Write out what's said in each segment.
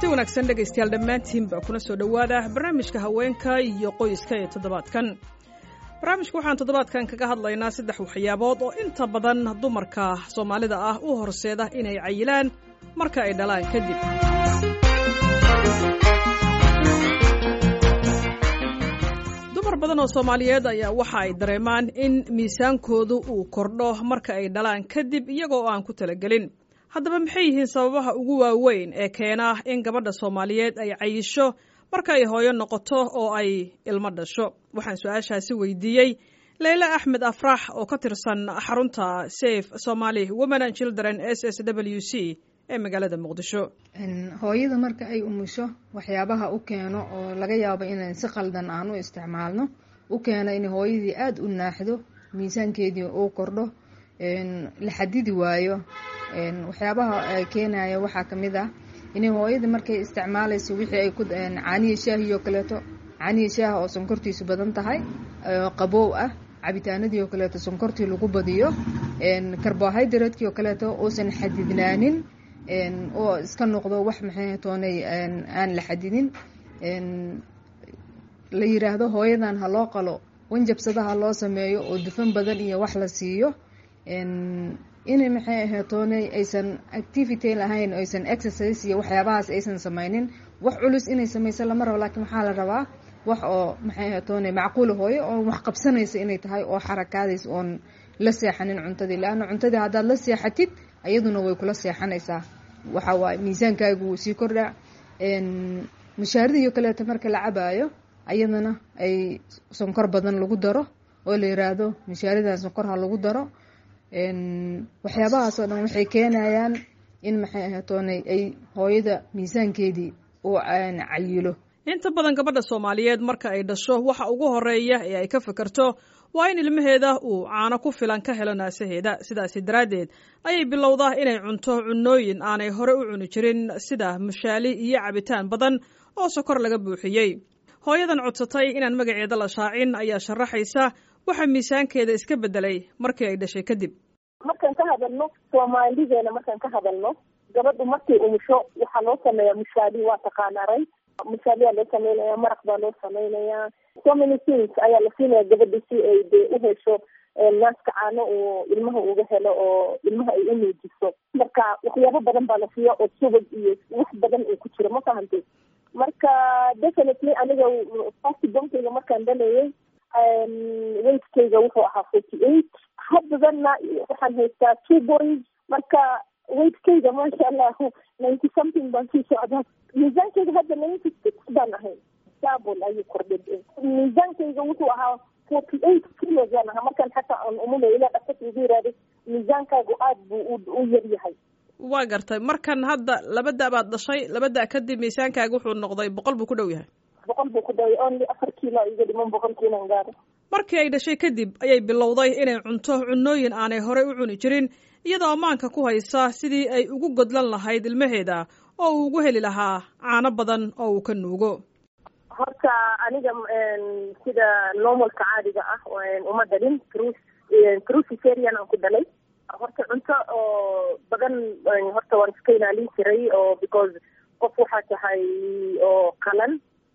wanaagsan dhegaystayaal dhammaantiinba kuna soo dhowaada barnaamijka haweenka iyo qoyska ee toddobaadkan barnaamijka waxaan toddobaadkan kaga hadlaynaa saddex waxyaabood oo inta badan dumarka soomaalida ah u horseeda inay cayilaan marka ay dhalaan kadib dumar badan oo soomaaliyeed ayaa waxa ay dareemaan in miisaankoodu uu kordho marka ay dhalaan kadib iyagoo aan ku talagelin haddaba maxay yihiin sababaha ugu waaweyn ee keena in gabadha soomaaliyeed ay cayisho marka ay hooyo noqoto oo ay ilmo dhasho waxaan su-aashaasi weydiiyey leyle axmed afrax oo ka tirsan xarunta safe somaali women and children s s w c ee magaalada muqdisho hooyada marka ay umusho waxyaabaha u keeno oo laga yaabo inaan si qaldan aan u isticmaalno u keena in hooyadii aada u naaxdo miisaankeedii uu kordho la xadidi waayo waxyaabaha keenaya waxaa kamid ah inay hooyada markay isticmaalayso wixii ay ku caaniya shaahi oo kaleeto caaniya shaaha oo sonkortiisu badan tahay qaboow ah cabitaanadii oo kaleeto sonkortii lagu badiyo carbohydratekii oo kaleeto uusan xadidnaanin oo iska noqdo wax maxay toonay aan la xadidin la yiraahdo hooyadan ha loo qalo wanjabsadaha loo sameeyo oo dufan badan iyo wax la siiyo inay maxay ahaytoonay aysan activity lahayn aysan exercise iyo waxyaabahaas aysan sameynin wax culus inay sameyso lama rabo laakiin waxaa la rabaa wax oo maxay ahaytoonay macquula hooyo oo wax qabsanaysa inay tahay oo xarakaadays oon la seexanin cuntadii leanna cuntadii haddaad la seexatid ayaduna way kula seexanaysaa waxa waaye miisaankaagu wuu sii kordhaa mushaaridiiyo kaleeto marka la cabaayo ayadana ay sonkor badan lagu daro oo la yiraahdo mushaaridan sonkor ha lagu daro waxyaabahaas oo dhan waxay keenayaan in maxay ahatoonay ay hooyada miisaankeedii uu cayilo inta badan gabadha soomaaliyeed marka ay dhasho waxa ugu horeeya ee ay ka fikirto waa in ilmaheeda uu caano ku filan ka helo naasaheeda sidaasi daraaddeed ayay bilowdaa inay cunto cunooyin aanay hore u cuni jirin sida mushaali iyo cabitaan badan oo sokor laga buuxiyey hooyadan codsatay inaan magaceeda la shaacin ayaa sharaxaysa waxa miisaankeeda iska bedelay markii ay dhashay kadib markaan ka hadalno soomaalideena markaan ka hadalno gabadhu markay umusho waxaa loo sameeyaa mushaali waa taqaanaray mushaaliyaa loo sameynaya maraq baa loo sameynayaa so many things ayaa la siinaya gabadha si ay de u hesho naaska caano oo ilmaha uga helo oo ilmaha ay u nuujiso marka waxyaabo badan baa la siiya oo subag iyo wax badan uu ku jiro ma fahantay marka definitely aniga fasti bonkeyga markaan dhalayay weightkeyga wuxuu ahaa forty eight haddadana waxaan haystaa two boys marka weightkeyga maasha allah ninety something baan sii socdaa miisaankeyga hadda ninety six baan ahay double ayuu kordhay miisaankeyga wuxuu ahaa forty eight kilos baan ahaa markaan xataa aan umulay ilaa dhaqtarka igu yirahday miisaankaagu aada buu u yar yahay waa gartay markan hadda laba da baad dhashay laba da kadib miisaankaaga wuxuu noqday boqol buu ku dhow yahay boqol buu ku dhaway only afar kiilo iga dhiman boqolkiinan gaaro markii ay dhashay kadib ayay bilowday inay cunto cunooyin aanay horey u cuni jirin iyadoo ammaanka ku haysa sidii ay ugu godlan lahayd ilmaheeda oo uu ugu heli lahaa caano badan oo uu ka nuugo horta aniga sida normalka caadiga ah uma dhalin cruciferian aan ku dhalay horta cunto oo badan horta waan iska ilaalin jiray oo because qof waxaa tahay oo qalan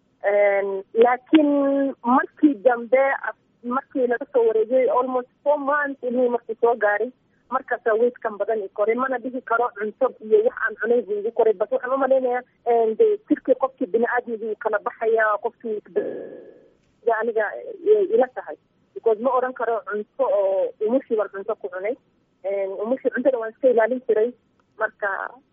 laakiin markii dambe markii laga soo wareegay almost four months ilmihii markii soo gaaray markaasaa weydkan badan i koray mana dhihi karo cunto iyo wax aan cunay buu igu koray bas waxaan umalaynaya de jirkii qofkii bini aadmigii uu kala baxaya qofkii aniga ila tahay because ma oran karo cunto oo umushii baan cunto ku cunay umushii cuntada waan iska ilaalin jiray marka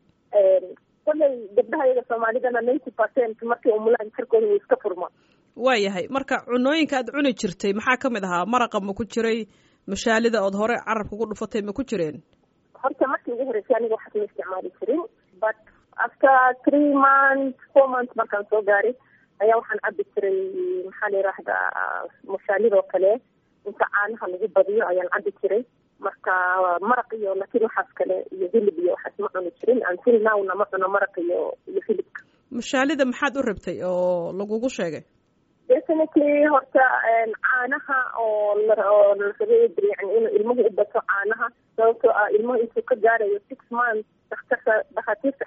kolay gabdhaha iyaga soomaalidana ninety percent markay umulaan jirkooda wuu iska furma waayahay marka cunooyinka aad cuni jirtay maxaa kamid ahaa maraqa ma ku jiray mushaalida ood hore carabka ku dhufatay ma ku jireen horta markii ugu horeysay aniga waxaas ma isticmaali jirin but after three months four months markaan soo gaaray ayaa waxaan cabi jiray maxaa la yiraahdaa mushaalidoo kale inta caanaha lagu badiyo ayaan cabi jiray marka maraq iyo laakiin waxaas kale iyo hilib iyo waxaas ma cuni jirin until nowna ma cuno maraq iyo iyo hilibka mushaalida maxaad u rabtay oo lagugu sheegay definitely horta caanaha oo oo la rabay yani inuu ilmuhu u bato caanaha sababtoo ah ilmuhu intuu ka gaarayo six months daktarka dhakhaatiirta xataa waxay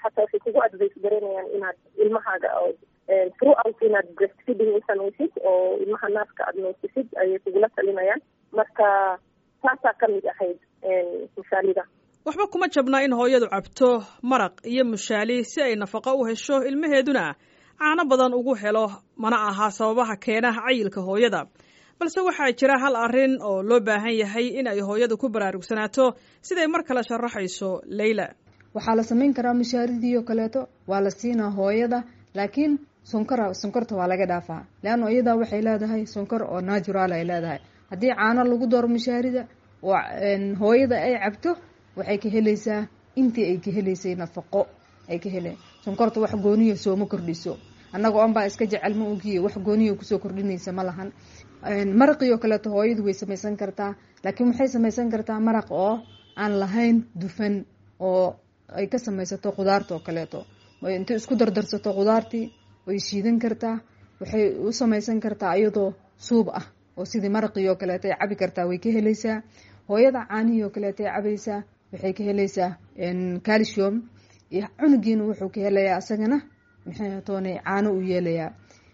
kugu advice garanayaan inaad ilmahaaga throughout inaad breastfeeding u samaysid oo ilmaha naaska aada noosisid ayay kugula talinayaan marka taasaa kamid ahayd mushaalida waxba kuma jabnaa in hooyadu cabto maraq iyo mushaali si ay nafaqo u hesho ilmaheeduna caano badan ugu helo mana aha sababaha keena cayilka hooyada balse waxaa jira hal arrin oo loo baahan yahay in ay hooyadu ku baraarugsanaato siday mar kale sharaxayso leyla waxaa la samayn karaa mushaaridii oo kaleeto waa la siinaa hooyada laakiin sonkora sonkorta waa laga dhaafaa leanna iyadaa waxay leedahay sonkor oo natural ay leedahay haddii caano lagu daro mushaarida oo hooyada ay cabto waxay ka helaysaa intii ay ka helaysay nafaqo ay ka heleen sonkorta wax gooniya sooma kordhiso annaga on baa iska jecel ma ogiye wax gooniya kusoo kordhinaysa ma lahan maraqii oo kaleeto hooyadu way samaysan kartaa laakiin waxay samaysan kartaa maraq oo aan lahayn dufan oo ay ka samaysato khudaarta oo kaleeto intay isku dardarsato khudaartii way shiidan kartaa waxay u samaysan kartaa iyadoo suub ah oo sidii maraqii oo kaleeto ay cabi kartaa way ka helaysaa hooyada caanihii oo kaleeto ay cabaysaa waxay ka helaysaa calcium iyo cunugiina wuxuu ka helayaa isagana maxay toonay caano u yeelayaa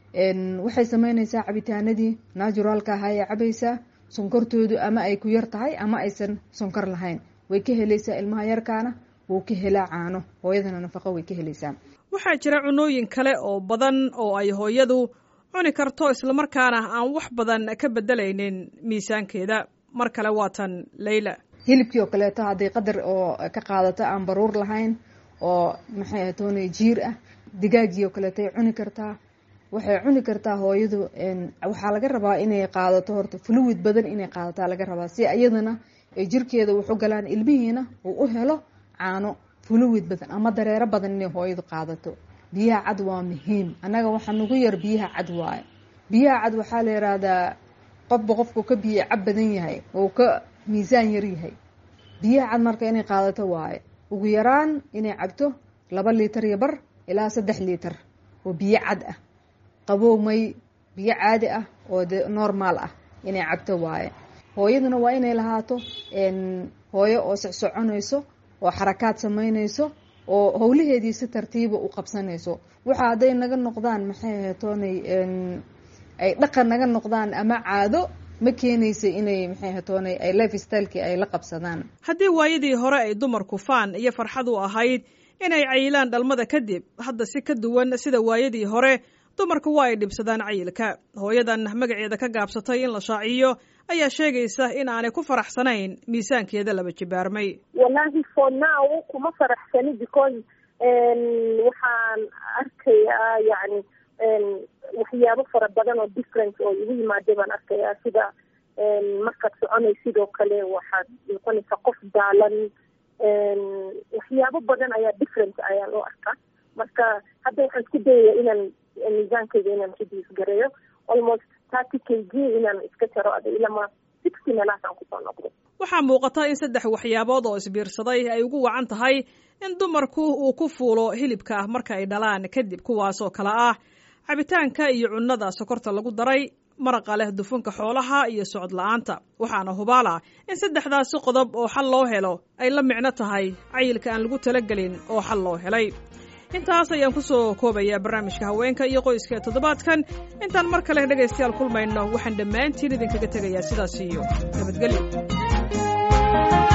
waxay sameynaysaa cabitaanadii naturalka ahaa ee cabaysaa sonkortoodu ama ay ku yar tahay ama aysan sonkor lahayn way ka helaysaa ilmaha yarkaana wuu ka helaa caano hooyadana nafaqo way ka helaysaa waxaa jira cunooyin kale oo badan oo ay hooyadu cuni karto islamarkaana aan wax badan ka bedelaynin miisaankeeda mar kale waatan leyla hilibkii oo kaleeto hadday qadar oo ka qaadato aan baruur lahayn oo maxay ahatoonay jiir ah digaagii oo kaleeto ay cuni kartaa waxay cuni kartaa hooyadu waxaa laga rabaa inay qaadato horta fluid badan inay qaadataa laga rabaa si iyadana ay jirkeeda wuxu galaan ilmihiina uu u helo caano fluid badan ama dareero badan inay hooyadu qaadato biyaha cad waa muhiim annaga waxaa nagu yar biyaha cad waaye biyaha cad waxaa la yihahdaa qofba qofku ka biyo cab badan yahay oo ka miisaan yar yahay biyaha cad marka inay qaadato waaye ugu yaraan inay cabto laba liitar iyo bar ilaa saddex liitar oo biyo cad ah qabow may biyo caadi ah oo de normaal ah inay cabto waaye hooyaduna waa inay lahaato hooyo oo socsoconayso oo xarakaad samaynayso oo howlaheedii si tartiiba u qabsanayso waxa hadday naga noqdaan maxay ahatoonay ay dhaqan naga noqdaan ama caado ma keenaysa inay maxay hatoonay ay life stylekii ay la qabsadaan haddii waayadii hore ay dumarku faan iyo farxad u ahayd inay cayilaan dhalmada kadib hadda si ka duwan sida waayadii hore dumarku waa ay dhibsadaan cayilka hooyadan magaceeda ka gaabsatay in la shaaciyo ayaa sheegaysa in aanay ku faraxsanayn miisaankeeda laba jibaarmay wallahi for now kuma faraxsani because waxaan arkayaa yani waxyaabo fara badan oo difference oo igu yimaada baan arkayaa sida markaad soconay sidoo kale waxaad noqonaysaa qof daalan waxyaabo badan ayaa difference ayaan u arkaa marka hadda waxaan isku dayaya inaan miisaankeyga inaan reduce gareeyo almost thirty k g inaan iska jaro ada ilama sixty meelahaasaan kusoo noqdo waxaa muuqata in saddex waxyaabood oo isbiirsaday ay ugu wacan tahay in dumarku uu ku fuulo hilibka ah marka ay dhalaan kadib kuwaasoo kale ah cabitaanka iyo cunnada sokorta lagu daray maraqa leh dufunka xoolaha iyo socod la-aanta waxaana hubaala in saddexdaasi qodob oo xal loo helo ay la micno tahay cayilka aan lagu talagelin oo xal loo helay intaas ayaan ku soo koobayaa barnaamijka haweenka iyo qoyska ee toddobaadkan intaan mar kale dhegaystayaal kulmayno waxaan dhammaantiin idinkaga tegayaa sidaas iyo nabadgelyo